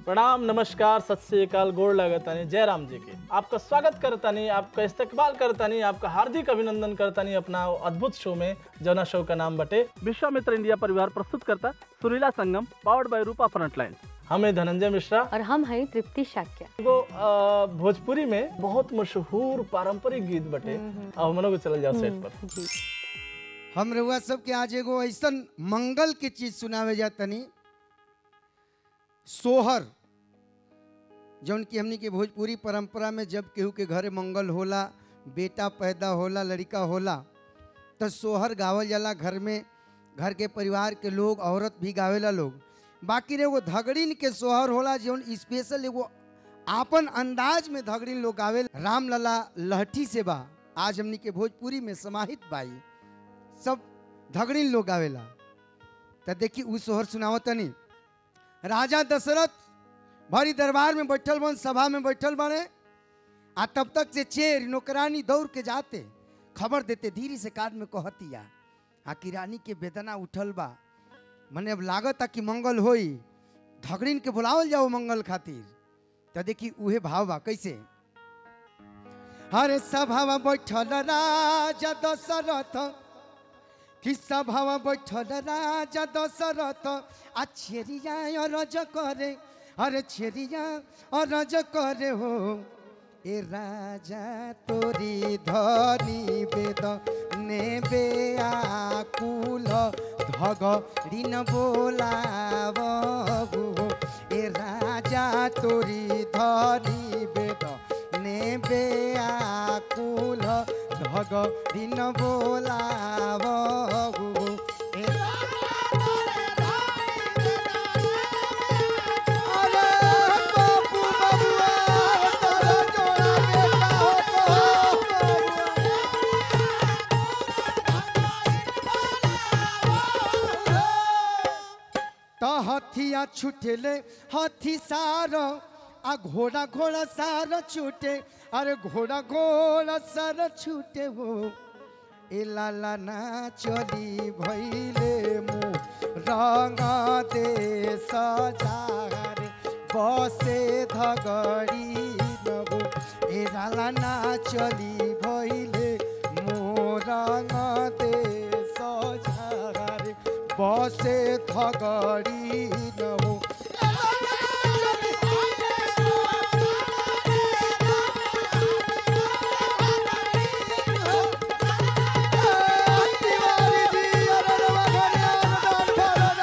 प्रणाम नमस्कार सत श्री अकाल गोड़ लगतानी जय राम जी के आपका स्वागत करतानी आपका इस्तकबाल करतानी आपका हार्दिक अभिनंदन करतानी अपना अद्भुत शो में जौना शो का नाम बटे विश्वामित्र इंडिया परिवार प्रस्तुत करता Surila Sangam powered by Rupa frontline हमें धनंजय मिश्रा और हम हैं तृप्ति शाक्य एगो अ, भोजपुरी में बहुत मशहूर पारंपरिक गीत बटे अब हमनों को चल जाओ सेट पर जी हम रउआ सबके आज एगो ऐसन मंगल के चीज सुनावे जा तनी सोहर जौन की हमनी के भोजपुरी परंपरा में जब केहू के घरे मंगल होला बेटा पैदा होला लड़का होला तो सोहर गावल जाला घर में घर के परिवार के लोग औरत भी गावेला लोग बाकी रे एगो धगड़िन के सोहर होला जौन स्पेशल एगो आपन अंदाज में धगड़िन लोग गावे राम लला लहठी से बा आज हमनी के भोजपुरी में समाहित बाई सब धगड़िन लोग आवेला त देखी उ सोहर सुनावत तनी राजा दशरथ भरी दरबार में बैठल बन सभा में बैठल बने आ तब तक से चेर नौकरानी दौड़ के जाते खबर देते धीरे से कान में कहतिया आ कि रानी के वेदना उठल बा मने अब लागत कि मंगल होई धगड़िन के बुलावल जाओ मंगल खातिर त देखी उहे भाव बा कैसे हरे सभा में बैठल राजा दशरथ कि सभा बैठल राजा दशरथ आ छेरिया रज करे अरे छेरिया रज करे हो ए राजा तोरी धनी बेद नेबे आकुल धग ऋण बोलाबू ए राजा तोरी धनी बेद नेबे आकुल धग ऋण बोलाबू ए अरे बापू बबुआ तोरा जोड़ा बेटा हो तो त हथिया छुटेले हाथी सार आ घोड़ा घोड़ा सार छूटे अरे घोड़ा घोड़ा सार छूटे हो ए लाला ना चली भैले मुँह रंग दे सजारे बसे धगड़ी नबो ए लाला ना चली भैले मोरंग दे सजारे बसे धगड़ी नबो तिवारी जी अरे रवा घरे अनुदान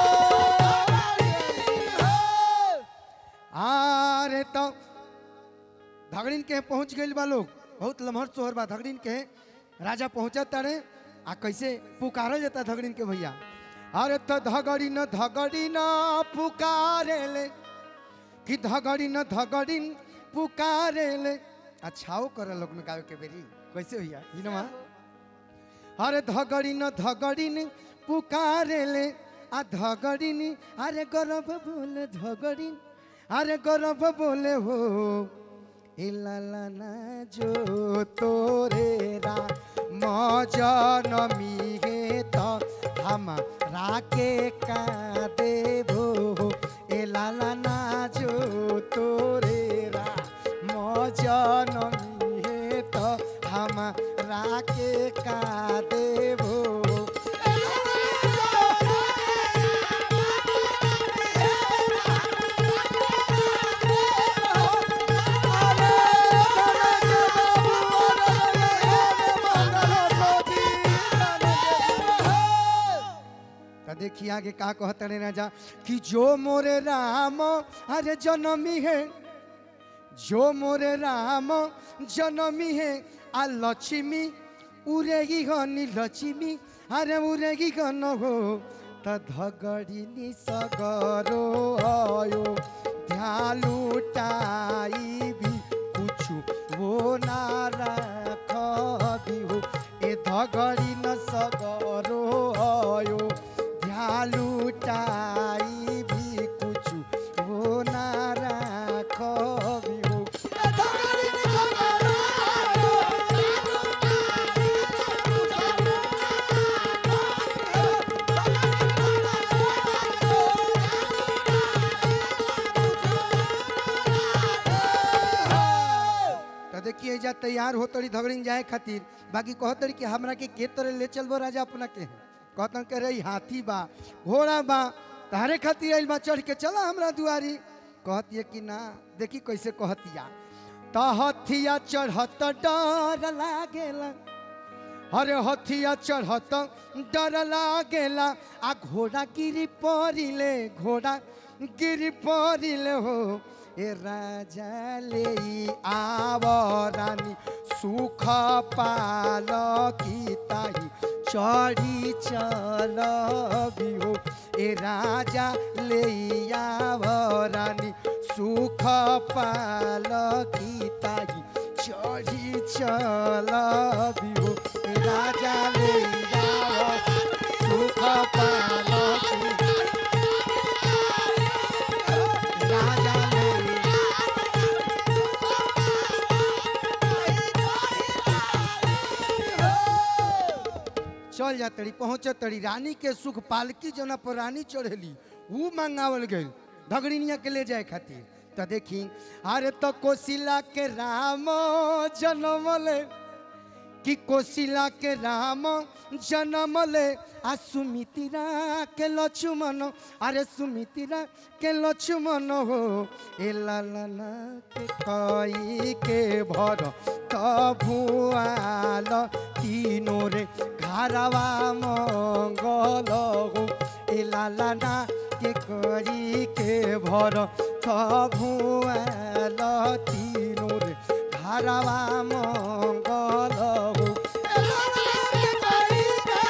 भरना हो। अरे तो धगड़िन के पहुंच गइल बा लोग बहुत लम्हर सोहर बा धगड़िन के राजा पहुंचत तारे आ कैसे पुकारल जाता धगड़िन के भैया अरे तो धगड़िन धगड़िन पुकारे ले कि धगड़िन धगड़िन पुकारे ले अच्छाओ कर लोग में गावे के बेरी कैसे भैया ई नमा अरे धगड़िन धगड़िन पुकारे ले आ धगड़िन अरे गरब बोले धगड़िन अरे गरब बोले हो ए लाला ना जो तोरे रा मजनमी हे त हम राके का देबो ए लाला ना जो तोरे रा मजनमी हे त हम राके का देबो तो देखिए आगे का कहते रे राजा कि जो मोरे राम अरे जनमी है जो मोरे राम जनमी है आ लक्ष्मी उरेगी गनी लक्ष्मी अरे उरेगी गन हो त धगड़िनी सगरो आयो ध्यालुटाई भी कुछु वो ना राखबी हो ए धगड़ी न सगरो आयो ध्यालुटाई भी कुछु वो ना राखबी हो ए धगड़ी न सगरो आयो तैयार हो तड़ी धगड़िन जाए खातिर बाकी कहतड़ी कि हमरा के के तरह ले चलबो राजा अपना के कहतन के रही हाथी बा घोड़ा बा तारे खातिर आइल बा चढ़ के चला हमरा दुआरी कहतिया कि ना देखी कैसे कहतिया त हथिया चढ़त डर लागेला अरे हथिया चढ़त डर लागेला आ घोड़ा गिरी पड़िले घोड़ा गिरी पड़िले हो ए राजा ले आव रानी सुख पाल की ताही चढ़ी चल हो ए राजा ले आव रानी सुख पाल की ताही चढ़ी चल हो ए राजा ले आव सुख पाल की राजा ले चल जा तड़ी पहुँच तड़ी रानी के सुख पालकी जोना पर रानी चढ़ेली ऊ मंगावल गई धगड़िनिया के ले जाए खातिर तो देखी अरे तो कोशिला के राम जनमले कि कोशिला के राम जनमले आ सुमितिरा के लक्ष्मण अरे सुमितिरा के लक्ष्मण हो ए लालना के कई के भर भुआल तीनों रे घरवा मंगल हो ए लालना के करी के भर भुआल तीनों रे घरवा मंगल हो ए लालना के करी के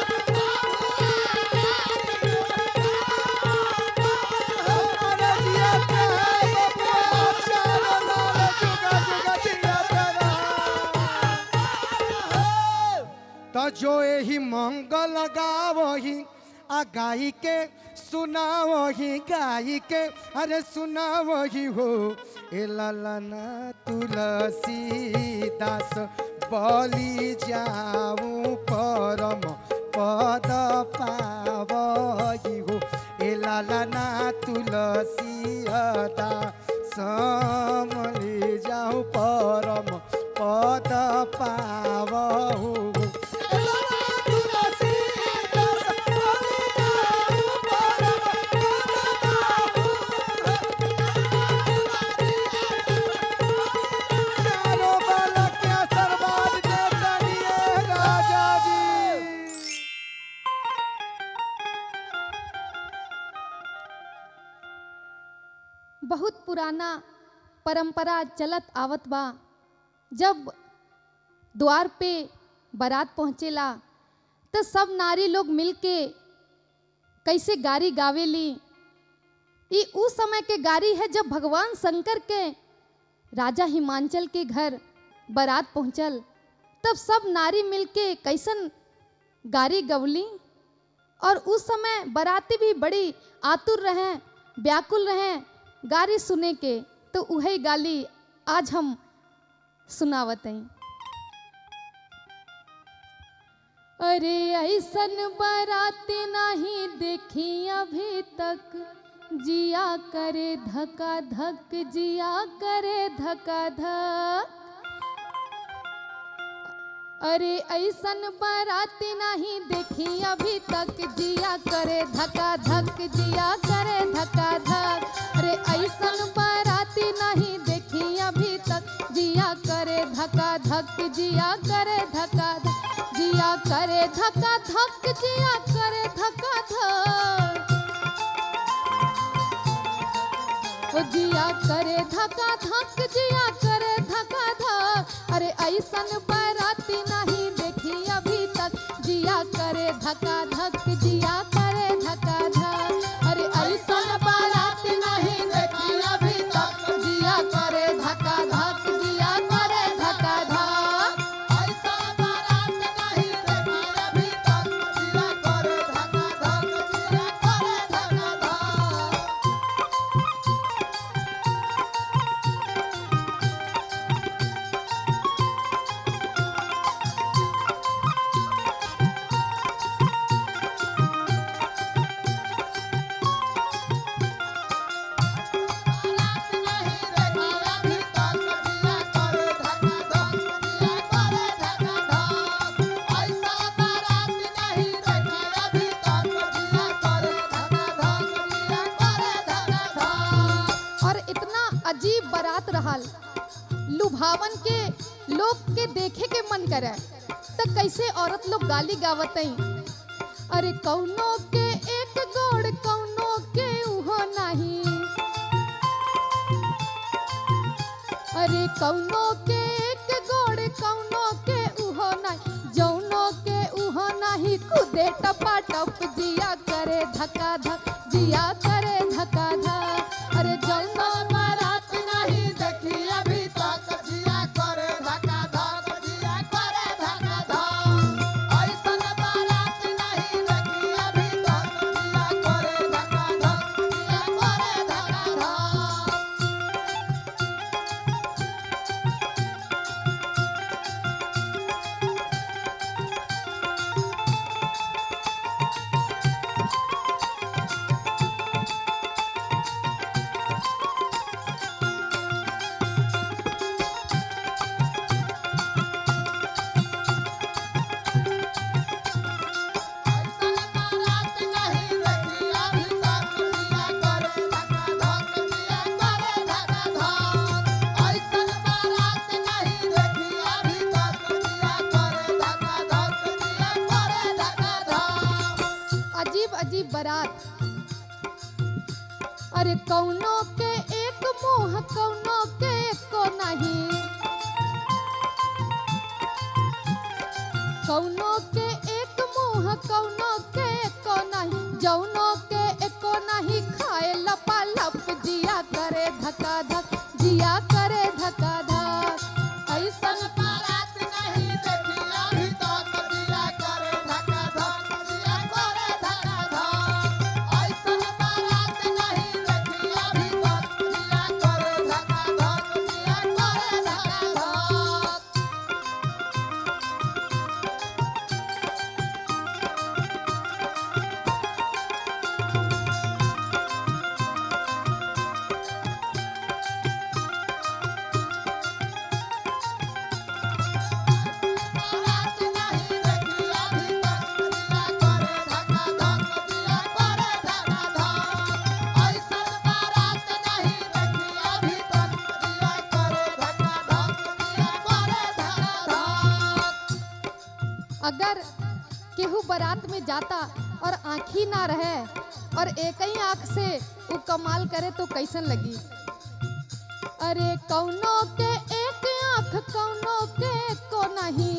अरे जिया तेरा बबुआ चारो लाल जुगा जुगा जिया तेरा तो जो यही मंगल गावही आ गाई के सुनावही गाई के अरे सुनावही हो ए ललना तुलसी दास बलि जाऊं परम पद पावही हो ए लालना तुलसी अदा समले जाऊं परम पद पावहु ए लालना तुलसी दास बलि जाऊं परम पद पावहु। चारों बालक के आशीर्वाद दे तनिए राजा जी बहुत पुराना परंपरा चलत आवत बा जब द्वार पे बारात पहुँचेला तो सब नारी लोग मिलके कैसे गारी गावेली ई उस समय के गारी है जब भगवान शंकर के राजा हिमांचल के घर बारात पहुँचल तब सब नारी मिलके कैसन गारी गवली और उस समय बाराती भी बड़ी आतुर रहे व्याकुल रहे गारी सुने के तो वही गाली आज हम सुनावत हई अरे ऐसन बाराती नहीं देखी अभी तक जिया करे धका धक जिया करे धका धक अरे ऐसन बाराती नहीं देखी अभी तक जिया करे धका धक जिया करे धका धक अरे ऐसन बाराती नहीं देखी अभी तक जिया करे धका धक जिया करे धका धक जिया करे धका धक जिया करे धका धक ओ जिया करे धका धक जिया करे धका धक अरे ऐसन बाराती नहीं देखी अभी तक जिया करे धका धक जिया करे धका धक अरे ऐसन बाराती नहीं देखी अभी तक जिया करे धका धक जिया करे धका धक ऐसा बारात नहीं देखी अभी तक जिया करे धका धक जिया करे धका धक देखे के मन करे तो कैसे औरत लोग गाली गावत अरे कौनो के एक गोड़ कौनो के उहो नहीं अरे कौनो के एक गोड़ कौनो के उहो नहीं जौनो के उहो नहीं खुदे टपा टप जिया करे धक्का धक जिया करे धक्का धक अरे जौनो बारात नहीं देखी अभी तक जिया करे धक्का धक जिया करे धक्का धक ऐसन बारात नहीं देखी अभी तक जिया करे धक्का धक जिया करे धक्का धक अजीब अजीब बारात अरे कौनो के एक मुंह कौनो के को नहीं कौनो के एक मुंह कौनो के को नहीं जौनो के एको नहीं खाए लपा लप जिया करे धक्का धक जिया करे धक्का धक ऐसन बारात नहीं देखी अभी तक जिया करे धक्का धक जिया करे धक्का धक ऐसन बारात नहीं देखी अभी तक जिया करे धक्का धक जिया करे धक्का धक अगर केहू बारात में जाता और आँखी ना रहे और एक ही आँख से वो कमाल करे तो कैसन लगी अरे कौनो के एक आँख कौनो के को नहीं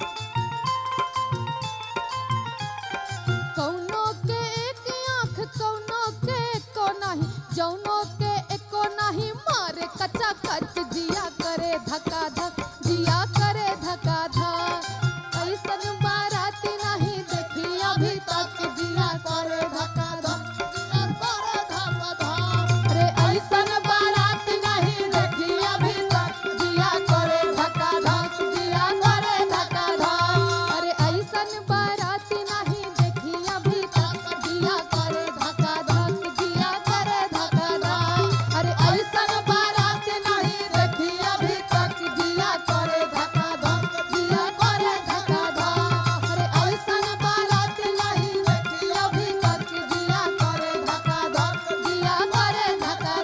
कौनो के एक आँख कौनो के को नहीं जौनो के एको नहीं मारे कच्चा कच जिया करे धक्का धक जिया करे धक्का धक ऐसन बाराती नहीं देखी अभी तक जिया करे धक्का धक जिया करे धक्का धक अरे ऐसन बारात नहीं देखी अभी तक जिया करे धक्का धक जिया करे धक्का धक अरे ऐसन बारात नहीं देखी अभी तक जिया करे धक्का धक जिया करे धक्का धक अरे ऐसन बारात नहीं देखी अभी तक जिया करे धक्का धक जिया करे धक्का धक अरे ऐसन बारात नहीं देखी अभी तक जिया करे धक्का धक जिया करे धक्का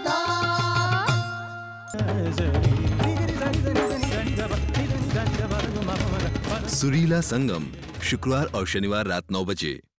धक सुरीला संगम शुक्रवार और शनिवार रात नौ बजे